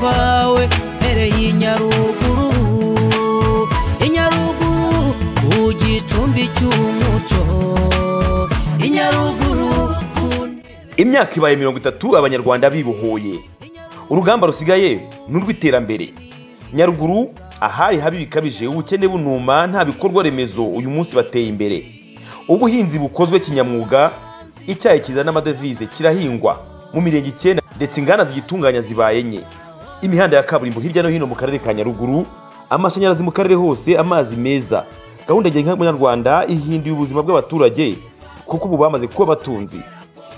bawe mpereye inyaruguru inyaruguru ku gicumbi cy'umuco inyaruguru ku imyaka ibaye mirongo itatu abanyarwanda bibohoye urugamba rusigaye ni urw'iterambere nyaruguru ahari habi bikabije ubukene bunuma nta bikorwa remezo uyu munsi bateye imbere ubuhinzi bukozwe kinyamwuga icyayi kizana amadevize kirahingwa mu mirenge icyenda ndetse inganda zigitunganya zibaye enye imihanda ya kaburimbo hirya no hino mu karere ka nyaruguru amashanyarazi mu karere hose amazi meza gahunda ngenga y'umunyarwanda ihinduye ubuzima bw'abaturage kuko ubu bamaze kuba abatunzi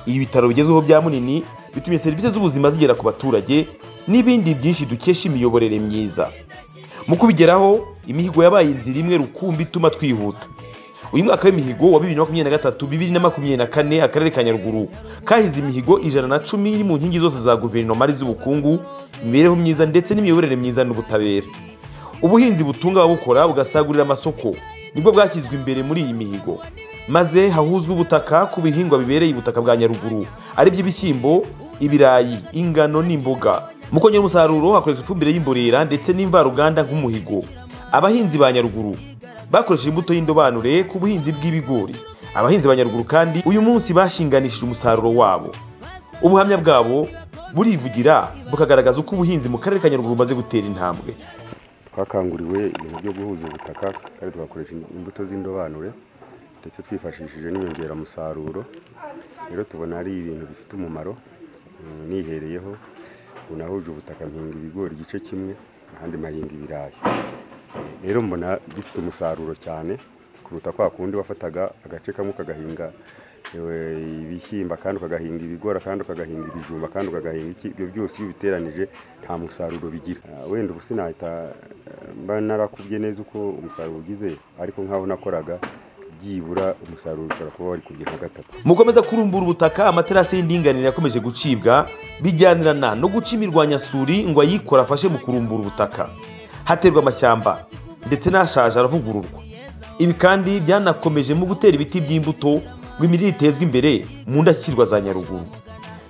ibi bitaro bigezweho bya munini bitumye serivisi z'ubuzima zigera ku baturage n'ibindi byinshi dukesha imiyoborere myiza mu kubigeraho imihigo yabaye inzira imwe rukumbi ituma twihuta uyu mwaka w'imihigo wa bibiri na makumyabiri na gatatu bibiri na makumyabiri na kane akarere ka nyaruguru kahize imihigo ijana na cumi iri mu nkingi zose za guverinoma ari iz'ubukungu imibereho myiza ndetse n'imiyoborere myiza n'ubutabera ubuhinzi butunga ababukora bugasagurira amasoko nibwo bwashyizwe imbere muri iyi mihigo maze hahuzwe ubutaka ku bihingwa bibereye ubutaka bwa nyaruguru ari byo ibishyimbo ibirayi ingano n'imboga mu kongera umusaruro hakoreshwa ifumbire y'imborera ndetse n'imvaruganda nk'umuhigo abahinzi ba nyaruguru bakoresheje imbuto y'indobanure ku buhinzi bw'ibigori abahinzi ba nyaruguru kandi uyu munsi bashinganishije umusaruro wabo ubuhamya bwabo burivugira bukagaragaza uko ubuhinzi mu karere ka nyaruguru bumaze gutera intambwe twakanguriwe ibintu byo guhuza ubutaka kandi tugakoresha imbuto z'indobanure ndetse twifashishije n'inyongeramusaruro rero tubona ari ibintu bifite umumaro mm, nihereyeho ubu nahuje ubutaka mpinga ibigori igice kimwe ahandi mahinga ibirayi rero mbona gifite umusaruro cyane kuruta kwa kundi wafataga agace kamwe ukagahinga eh, ibishyimbo kandi ukagahinga ibigori kandi ukagahinga ibijumba kandi ukagahinga iki ibyo byose iyo ubiteranije nta musaruro bigira Ah, wenda ubu sinahita eh, mba narakubye neza uko umusaruro ugize ariko nk'aho nakoraga byibura umusaruro ushobora kuba wari kubye nka gatatu mukomeza kurumbura ubutaka amaterasi y'indinganire yakomeje gucibwa bijyanirana no guca imirwanyasuri ngo ayikora afashe mu kurumbura ubutaka haterwa amashyamba ndetse n'ashaje aravugururwa ibi kandi byanakomeje mu gutera ibiti by'imbuto ngo imirire itezwe imbere mu ndashyikirwa za nyaruguru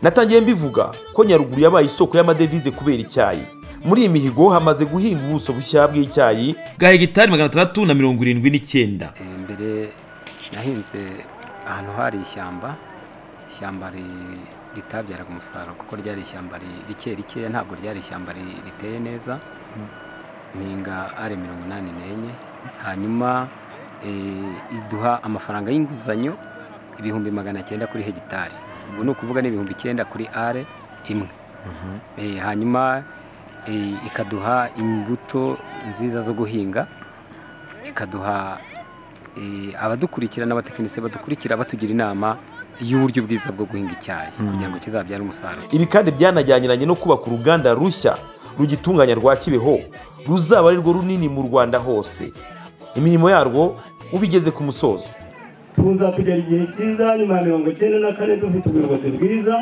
natangiye mbivuga ko nyaruguru yabaye isoko y'amadevize kubera icyayi muri iyi mihigo hamaze guhinga ubuso bushya bw'icyayi bwa hegitari magana atandatu na mirongo irindwi n'icyenda Eh, mbere nahinze ahantu hari ishyamba ishyamba ri- ritabyaraga umusaruro kuko ryari ishyamba ri- rike rikeya ntabwo ryari ishyamba ri- riteye neza mpinga ari mirongo inani n'enye hanyuma eh, iduha amafaranga y'inguzanyo ibihumbi magana cyenda kuri hegitari ubwo ni ukuvuga ni ibihumbi icyenda kuri are imwe Eh, hanyuma eh, ikaduha imbuto nziza zo guhinga ikaduha eh, abadukurikira n'abatekinisiye badukurikira batugira inama y'uburyo bwiza bwo guhinga icyayi kugira ngo kizabyare umusaruro ibi kandi byanajyaniranye no kubaka uruganda rushya rugitunganya rwa kibeho ruzaba arirwo runini mu rwanda hose imirimo yarwo ubigeze ku musozo tuza kugera igihe cyiza nyuma ya mirongo icyenda na kane dufite ubuyobozi bwiza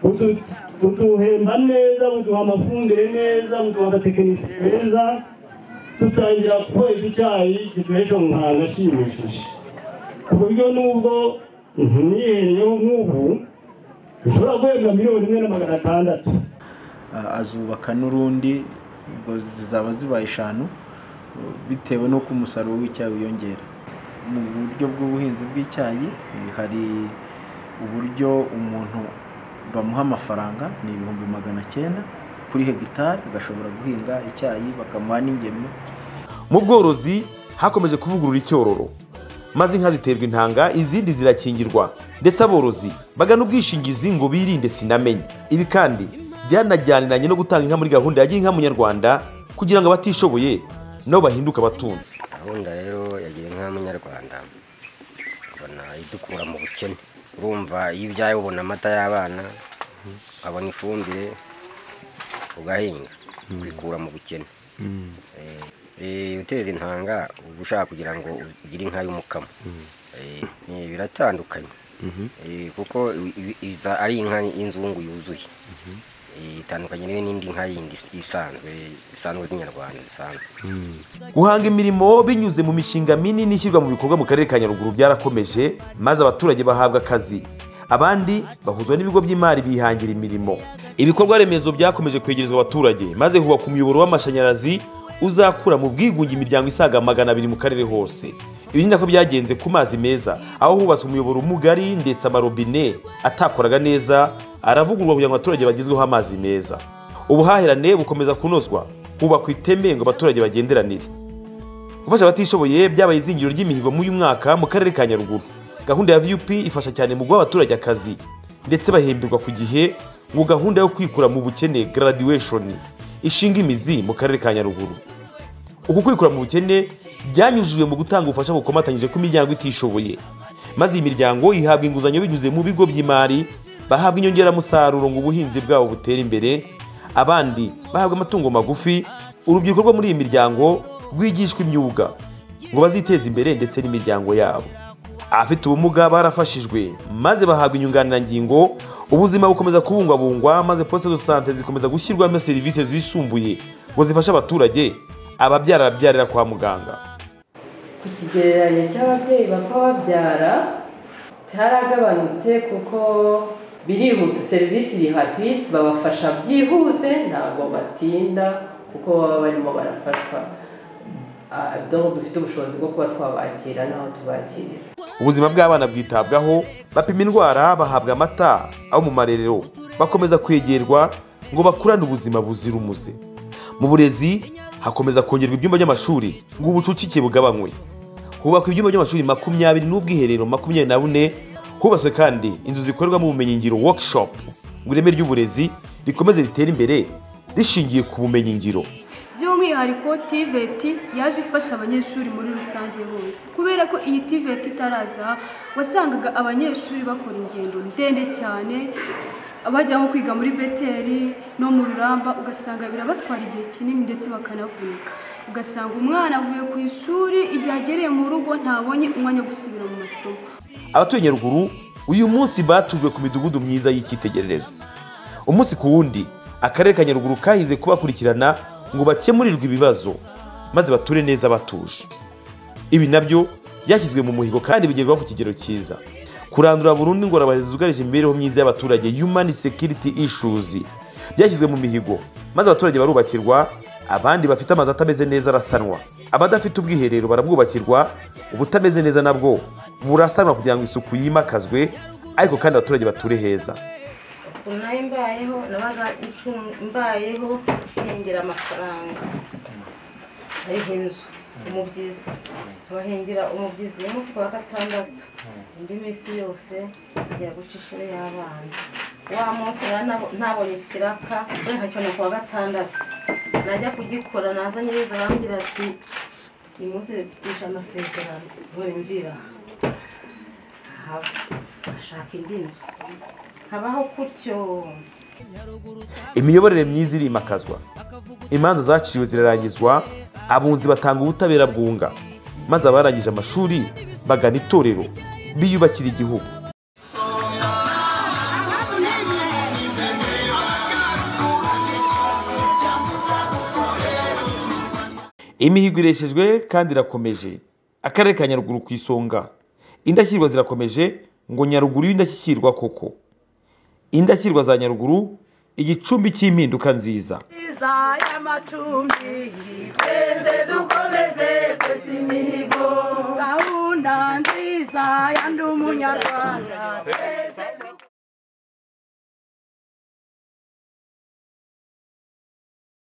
budu- buduhemba neza buduha amafumbire neza buduha abatekinisiye beza dutangira kweza icyayi gituhesha mu muhanga ashimishije ku buryo n'ubwo nihereyeho nk'ubu dushobora guhembwa miliyoni imwe na magana atandatu Ah, azubaka n'urundi ubwo zizaba zibaye eshanu eh, bitewe n'uko umusaruro w'icyayi wiyongera mu buryo bw'ubuhinzi bw'icyayi eh, hari uburyo umuntu bamuha amafaranga ni ibihumbi magana cyenda kuri hegitari agashobora guhinga icyayi bakamuha n'ingemwe mu bworozi hakomeje kuvugurura icyororo maze inka ziterwa intanga izindi zirakingirwa ndetse aborozi bagana ubwishingizi ngo birinde sinamenye ibi kandi byanajyaniranye no gutanga inka muri gahunda ya gira inka munyarwanda kugira ngo abatishoboye nabo bahinduke abatunzi gahunda rero yagira inka munyarwanda ubona idukura mu bukene urumva iyo ubyaye ubona amata y'abana ukabona ifumbire ugahinga kwikura mu bukene Eh, eh, uteza intanga uba ushaka kugira ngo ugire inka y'umukamo Eh, eh, biratandukanye Eh, kuko i- i- iza ari inka y'inzungu yuzuye Eh, itandukanye n'indi nka yindi isanzwe zisanzwe z'inyarwanda zisanzwe guhanga imirimo binyuze mu mishinga minini ishyirwa mu bikorwa mu karere ka nyaruguru byarakomeje maze abaturage bahabwa akazi abandi bahuzwa n'ibigo by'imari bihangira imirimo ibikorwa remezo byakomeje kwegerezwa abaturage maze hubakwa umuyoboro w'amashanyarazi uzakura mu bwigunge imiryango isaga magana abiri mu karere hose ibi ni nako byagenze ku mazi meza aho hubatswe umuyoboro mugari ndetse amarobine atakoraga neza aravugururwa kugira ngo abaturage bagezweho amazi meza ubuhahirane bukomeza kunozwa hubakwa iteme ngo abaturage bagenderanire gufasha abatishoboye byabaye izingiro ry'imihigo muri uyu mwaka mu karere ka nyaruguru gahunda ya vup ifasha cyane mu guha abaturage akazi ndetse bahemberwa ku gihe ngo gahunda yo kwikura mu bukene graduation ishinga imizi mu karere ka nyaruguru uku kwikura mu bukene byanyujijwe mu gutanga ubufasha bukomatanyije ku miryango itishoboye maze iyi miryango ihabwa inguzanyo binyuze mu bigo by'imari bahabwa inyongeramusaruro ngo ubuhinzi bwabo butere imbere abandi bahabwa amatungo magufi urubyiruko rwo muri iyi miryango rwigishwa imyuga ngo baziteze imbere ndetse n'imiryango yabo abafite ubumuga barafashijwe maze bahabwa inyunganirangingo ubuzima bukomeza kubungwabungwa maze posite do sante zikomeza gushyirwamo serivisi zisumbuye ngo zifashe abaturage ababyara babyarira kwa muganga ku kigereranyo cy'ababyeyi bapfa babyara cyaragabanutse kuko birihuta serivisi rapide babafasha byihuse ntabwo batinda kuko baba barimo barafashwa Ah, donc dufite ubushobozi bwo kuba twabakira n'aho tubakirira ubuzima bw'abana bwitabwaho bapima indwara bahabwa amata abo mu marerero bakomeza kwegerwa ngo bakurane ubuzima buzira umuze mu burezi hakomeza kongerwa ibyumba by'amashuri ngo ubucucike bugabanywe hubakwa ibyumba by'amashuri makumyabiri n'ubwiherero makumyabiri na bune hubatswe kandi inzu zikorerwamo ubumenyingiro workshop ngo ireme ry'uburezi rikomeze ritere imbere rishingiye ku bumenyingiro by'umwihariko tiveti yaje ifasha abanyeshuri muri rusange bose kubera ko iyi tiveti itaraza aha, wasangaga abanyeshuri bakora ingendo ndende cyane bajya nko kwiga muri beteri no mu ruramba ugasanga birabatwara igihe kinini ndetse bakanavunika ugasanga umwana avuye ku ishuri igihe agereye mu rugo ntabonye umwanya wo gusubira mu masomo abatuye nyaruguru uyu munsi batujwe ku midugudu myiza y'icyitegererezo umunsi ku wundi akarere ka nyaruguru kahize kubakurikirana ngo bakemurirwe ibibazo maze bature neza batuje ibi nabyo byashyizwe mu muhigo kandi bigerwaho ku kigero cyiza kurandura burundu ingorane zugarije imibereho myiza y'abaturage human security issues byashyizwe mu mihigo maze abaturage barubakirwa abandi bafite amazu atameze neza arasanwa abadafite ubwiherero barabwubakirwa ubutameze neza nabwo burasanwa kugira ngo isuku yimakazwe ariko kandi abaturage bature heza ubu nayo mbayeho nabaga incu- mbayeho hengera amafaranga hariho inzu umubyizi abahengera umubyizi uyu munsi ku wa gatandatu indi minsi yose ngiye guca ishuri y'abana wa munsi nari nabo- nabonye ikiraka reka cyane ku wa gatandatu najya kugikora naza nyiriza arambwira ati uyu munsi twishe amasezerano none mvira aha." haba ashaka indi nzu habaho gutyo imiyoborere myiza irimakazwa imanza zaciriwe zirarangizwa abunzi batanga ubutabera bwunga maze abarangije amashuri bagana itorero biyubakira igihugu imihigo ireshejwe kandi irakomeje akarere ka nyaruguru ku isonga indashyikirwa zirakomeje ngo nyaruguru y'indashyikirwa koko indashyikirwa za nyaruguru igicumbi cy'impinduka nziza gahunda nziza ya ndi umunyarwanda twese